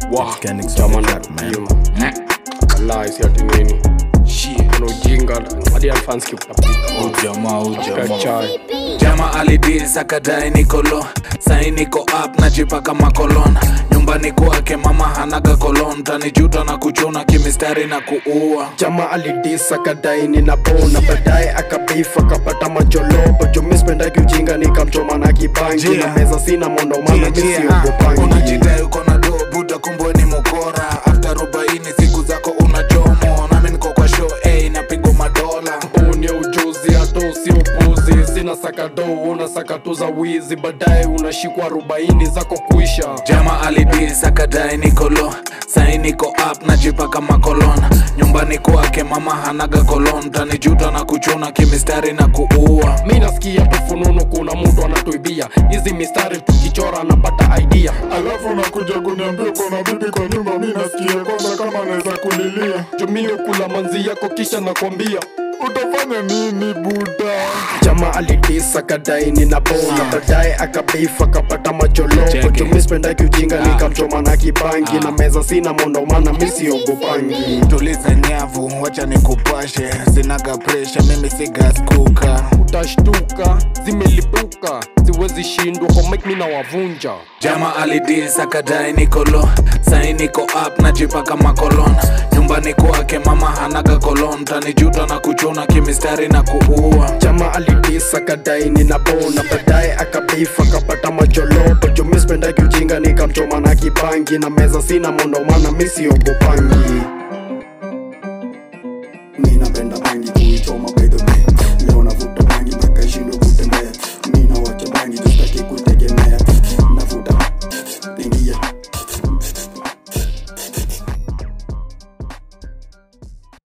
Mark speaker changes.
Speaker 1: Wah,
Speaker 2: Mechanics
Speaker 1: chama
Speaker 2: on the
Speaker 1: na
Speaker 2: track, man.
Speaker 1: kupima. Wallahi, si ati nini kuna ujinga hadi alfanski kutapika
Speaker 2: Ujamaa, ujamaa.
Speaker 1: kachai
Speaker 3: jama alidis akadai nikolo sai niko up najipaka makolon nyumbani kwake mama hanaga kolon tanijuta na kuchuna kimistari na kuua
Speaker 1: jama alidisa kadai ninapona baadaye akabif akapata majolobo jomispendaki ujinga nikamchoma na kibangi
Speaker 3: Yeah.
Speaker 1: na meza sina mondomana misiogopangi
Speaker 3: unajidai uko na do buda kumbwe ni mukora after arobaini siku zako unachomo nami niko kwa show hey, napigwa madola
Speaker 1: ni ujuzi hata usiopuzi sina sakado una sakatu za wizi baadaye unashikwa arobaini zako kuisha
Speaker 3: jama alidis akadai nikolo sai niko up najipaka makolon nyumbani kwake mama hanaga kolon tanijuta na kuchuna kimistari na kuua
Speaker 1: mi nasikia tufununu kuna mtu anatuibia hizi mistari tukichora anapata idea
Speaker 4: alafu nakuja kuniambia uko na bibi kwa nyumba mi nasikia kwanza kama naweza kulilia
Speaker 1: jumio kula manzi yako kisha nakwambia
Speaker 4: utafanya nini buda
Speaker 1: jama alidisa kadai ninapona baadaye akabif akapata majolopo
Speaker 3: Cheke.
Speaker 1: jumispendaki ujinga nikamchoma na kibangi na meza sina mondomana misiogopangi
Speaker 3: tuliza nyavu wacha nikupashe sinaga presha mimi sigaskuka
Speaker 1: utashtuka zimelipuka siwezi shindwa kwa mike mi nawavunja
Speaker 3: jama alidis akadai nikolo sai niko up najipaka makolon nyumbani kwake mama hanaga kolon tanijuta na kuchuna kimistari na kuua
Speaker 1: jama alidisa kadai ninapona baadaye akabif akapata majolopo jumispendaki ujinga nikamchoma na kibangi na meza sina mondomana misiogopangi